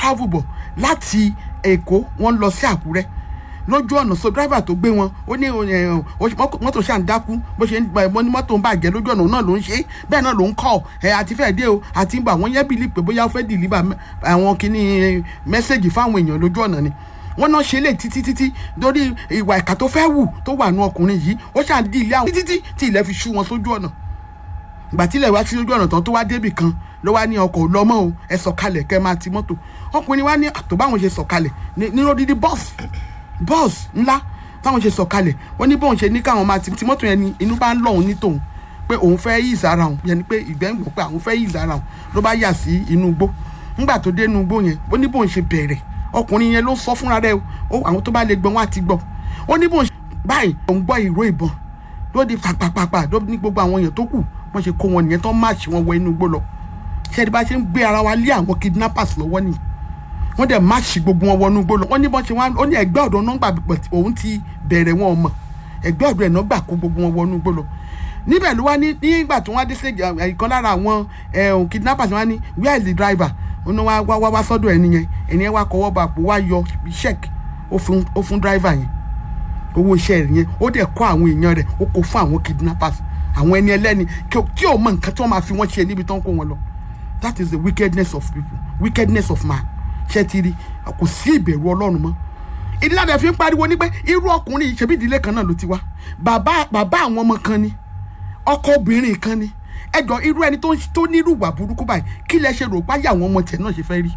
travel bọ̀ láti èkó wọ́n lọ sí àkúrẹ́ lójú ọ̀nà so driver tó gbé wọn ó ní ẹ, ó ṣe- mọ́tò mọ́tò ṣáà ń dákú bó ṣe ń gba ẹ̀mọ́ ní mọ́tò ń bàjẹ́ lójú ọ̀nà náà ló ń ṣe bẹ́ẹ̀ náà ló ń kọ́ ẹ̀ àti fẹ́ẹ̀ dé o àti ń bọ̀ àwọn yẹn bìlì pé bóyá ó fẹ́ dìlíbà àwọn kìíní mẹ́sẹ̀gì fáwọn èèyàn lójú ọ̀nà ni wọ́n náà ṣe lè títí títí lórí ìwà ìkà tó fẹ́ wù tó wà nù ọkùnrin yìí ó ṣáà ń di ilé àwọn títí tí ilẹ̀ fi ṣú wọn sójú ọ̀nà ìgbà tílẹ̀ wá sí ojú ọ̀nà tán tó wá débì kan ló wá ní ọkọ̀ lọ́mọ́ o ẹ sọ̀kalẹ̀ kẹ́ máa ti mọ́tò ọkùnrin wá ní àtò báwọn ṣe sọ̀kalẹ̀ ní ní lódìdí bọ́ọ̀sì bọ́ọ̀sì ńlá táwọn ṣe sọ̀kalẹ̀ wọ́n ní bóun ṣe ní káwọn máa ti ti mọ́tò yẹn ni inú bá ń lọ́hùn ní tòun pé òun fẹ́ yí ìsára òun yẹn ni pé ìgbẹ́ ń gbọ́ pé àwọn fẹ́ yí ìsára òun ló bá yà sí inú igbó ńgbà tó dé inú igbó yẹn ó ní bóun ṣe bẹ̀rẹ̀ ọkùnrin yẹn ló sọ fúnra rẹ̀ o àwọn tó bá lè gbọ́ wọn á ti gbọ́ ó ní bóun ṣe báyìí òun gbọ́ ìró ìbọn ló di pàpàpàpà ló ní gbogbo àwọn èèyàn tó kù wọ́n ṣe kó wọn nìyẹn tó máàṣì wọn wọ inú igbó lọ ṣé ẹni bá ṣe ń gbé ara wa lé àwọn kidnappers lọ́wọ́ nìyí wọ́n dẹ̀ máàṣì gbogbo wọn wọnú igbó lọ wọ́n ní bọ́n ṣe wá ó ní ẹgbẹ́ ọ̀dọ́ nọ́mbà pẹ̀ òun ti bẹ̀rẹ̀ wọn mọ̀ ẹgbẹ́ ọ̀dọ́ ẹ̀ náà gbà kó gbogbo wọn wọnú igbó lọ níbẹ̀ ló wá ní nígbà tó wá dé stage ìkan lára àwọn ẹ̀hún kidnappers wá ní where is the driver ó ní wá wá wá sọ́dọ̀ ẹni yẹn ẹni yẹn wá kọwọ́ bá àpò wá yọ check ó fún ó fún driver yẹn owó iṣẹ́ rẹ̀ yẹn ó dẹ̀ kọ́ àwọn èèyàn rẹ̀ ó kó fún àwọn kidnappers àwọn ẹni ẹlẹ́ni kí- tí ò mọ nǹkan tí wọ́n máa fi wọ́n ṣe níbi tó ń kó wọn lọ that is the wickedness of people wickedness of man ṣé ti rí kò sí ìbẹ̀rù ọlọ́run mọ́ ìdílé àdé fi ń pariwo ní pé irú ọkùnrin yìí ṣebí ìdílé kan náà ló ti wá bàbá bàbá àwọn ọmọ kan ni ọkọ obìnrin kan ni ẹjọ irú ẹni tó ń- tó nírú ìwà burúkú báyìí kí lẹ ṣe rò páyà àwọn ọmọ tiẹ̀ náà ṣe fẹ́ rí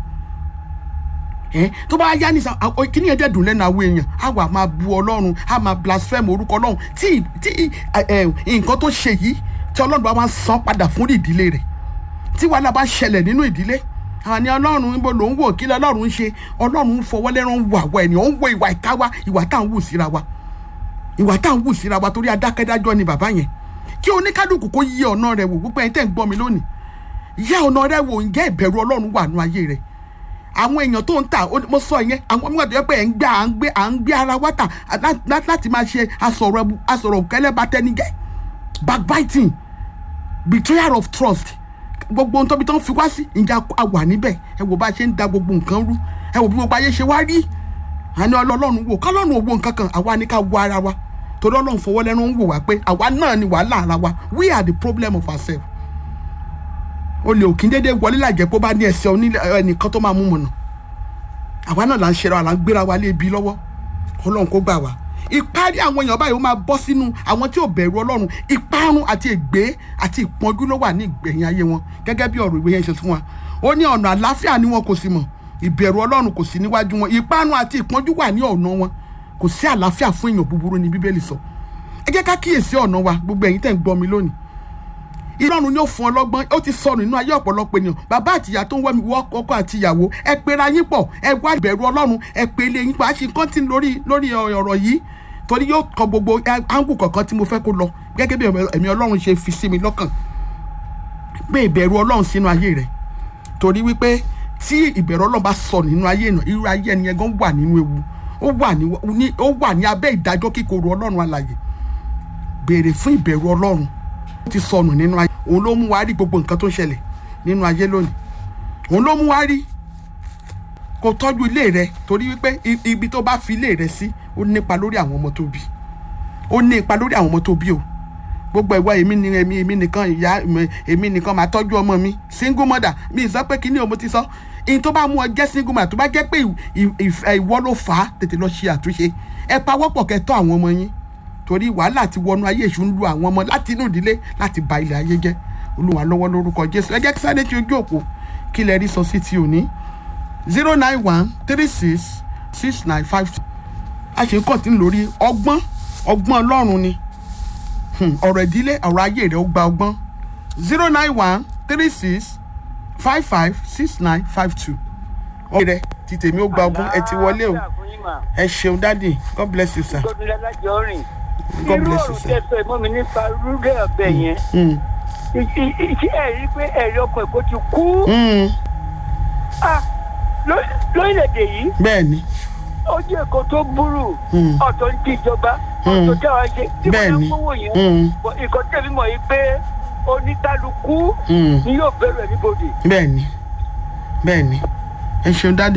ẹ tó bá yá ní sàn kíní yẹn dẹ̀ dùn lẹ́nu àwọn èèyàn á wà máa bu ọlọ́run á máa blaspheme orúkọ ọlọ́run tí tí ẹ, ẹ, nǹkan tó ṣe yìí tí ọlọ́run bá máa san padà fún ìdílé rẹ̀ tí wàhálà bá ṣẹlẹ̀ nínú ìdílé àní ọlọ́run níbo ló ń wò kí lọ́lọ́run ń ṣe ọlọ́run ń fọwọ́ lẹ́rán wò àwọ̀ ẹ̀nìyàn ó ń wo ìwà ìka wa ìwà tá à ń wù síra wa ìwà tá à ń wù síra wa torí adákẹ́dájọ́ ni bàbá yẹn kí oníkálukú kó yí ọ̀nà rẹ̀ wò gbogbo ẹ̀yin tẹ́ ń gbọ́ mi lónìí yá ọ̀nà rẹ̀ wò ǹjẹ́ ìbẹ̀rù ọlọ́run wà nù ayé rẹ̀ àwọn èèyàn tó ń tà ó- mo sọ yẹn àwọn ọmọ ìgbà tó yẹ pé ẹ̀ ń gbé à ń gbé à ń gbé ara wa tà lá- lá- láti máa ṣe asọ̀rọ̀ ẹbu- asọ̀rọ̀ kẹlẹ́bà tẹ́nigẹ́ backbiting betrayal of trust gbogbo ohun tóbi tó ń fi wá sí ìjà a wà níbẹ̀ ẹ wò bá a ṣe ń da gbogbo nǹkan rú ẹ wò bí gbogbo ayé ṣe wá rí àní ọlọ́run wò kọ́lọ́run ò wo nǹkan kan àwa ní ká wo ara wa torí ọlọ́run fọwọ́ lẹ́nu ń wò wá pé àwa náà ni wàhálà ara wa we are the problem of ourselves olè òkín dédé wọlé làjẹ́ pé ó bá ní ẹsẹ̀ onílé ẹnìkan tó máa mú mọ̀nà àwa náà là ń ṣera là ń gbéra wa lé ibi lọ́wọ́ ọlọ́run kó gbà wá ìparí àwọn èèyàn báyìí ó máa bọ́ sínú àwọn tí ò bẹ̀rù ọlọ́run ìparun àti ègbé àti ìpọ́njú ló wà ní ìgbẹ̀yìn ayé wọn gẹ́gẹ́ bí ọ̀rọ̀ ìwé yẹn ṣe fún wa ó ní ọ̀nà àláfíà ni wọn kò sì mọ̀ ìbẹ̀rù ọlọ́run kò sí níwájú wọn ìparun àti ìpọ́njú wà ní ọ̀nà wọn kò sí àláfíà fún èèyàn búburú ní bíbélì sọ ẹ jẹ́ ká kíyèsí ọ̀nà wa gbogbo ẹ̀yin tẹ̀ ń gbọ́ mi lónìí ìrọ̀rùn ni ó fún ọlọ́gbọ́n ó ti sọnù nínú ayé ọ̀pọ̀lọpọ̀ ènìyàn bàbá àtìyá tó ń wọ́ mi wọ́ ọkọ àti ìyàwó ẹ pera yín pọ̀ ẹ wá ìbẹ̀rù ọlọ́run ẹ pe ilé yín pa á ṣe nǹkan tí lórí lórí ọ̀rọ̀ yìí torí yóò kọ gbogbo áńgù kọ̀ọ̀kan tí mo fẹ́ kó lọ gẹ́gẹ́ bí ẹ̀mí ọlọ́run ṣe fi sí mi lọ́kàn pé ìbẹ̀rù ọlọ́run sínú ayé rẹ̀ torí wípé tí ìbẹ̀rù ọlọ́run bá sọ nínú ayé náà irú ayé ẹni yẹn gan wà nínú ewu ó wà ní ó wà ní abẹ́ ìdájọ́ kíkorò ọlọ́run alàyè béèrè fún ìbẹ̀rù ọlọ́run ó ti sọnù nínú ayé òun ló mú wa rí gbogbo nǹkan tó ń ṣẹlẹ̀ nínú ayé lónìí òun ló mú wa rí kó tọ́jú ilé rẹ torí wípé ibi tó bá fi ilé rẹ sí ó nípa lórí àwọn ọmọ tó bí ó ní ipa lórí àwọn ọmọ tó bí o gbogbo ìwà èmi ni èmi èmi nìkan ìyá èmi nìkan máa tọ́jú ọmọ mi single mother mi sọ pé kíní o mo ti sọ ìyẹn tó bá mú ọ jẹ́ single mother tó bá jẹ́ pé ìwọ ló fà á tètè lọ ṣe àtúnṣe ẹ pawọ́pọ̀ kẹ́ tọ́ àwọn ọmọ yín torí wàhálà ti wọnú ayé èṣù ń lu àwọn ọmọ láti inú ìdílé láti ba ilẹ̀ ayé jẹ́ olúwa lọ́wọ́ lórúkọ jésù ẹ jẹ́ kí sáré tí ojú òpó kí lẹ rí sọ sí ti òní zero nine one three six six nine five two a ṣe ń kọ̀tí lórí ọgbọ́n ọgbọ́n ọlọ́run ni ọ̀rọ̀ ìdílé ọ̀rọ̀ ayé rẹ̀ ó gba ọgbọ́n zero nine one three six five five six nine five two ọ̀rọ̀ rẹ̀ ti tèmi ó gba ọgbọ́n ẹ ti wọlé o ẹ ṣeun dádì god bless you sir. gómìnà alájọ rìn God irú bless you, ọ̀rọ̀ sir. tẹ́sọ̀ ẹ̀mọ́ mi nípa rúdẹ̀ ọ̀bẹ yẹn Mm. ṣé ẹ rí i pé ẹ̀rí ọkọ̀ èkó ti kú Mm. Ah, ló- lórílẹ̀‐èdè yìí bẹ́ẹ̀ ni ojú èkó tó burú Mm. ọ̀tọ̀ ní ti ìjọba Mm. ọ̀tọ̀ tí àwọn ṣe tí Bẹ́ẹ̀ wọ́n ni. ń kówó yẹn Mm. Bọ̀ nǹkan tẹ̀mí mọ̀ yìí pé oníkálukú Mm. ni yóò bẹ̀rù ẹ̀ níbodè. bẹ́ẹ̀ ni bẹ́ẹ̀ ni ẹ ṣeun dádì.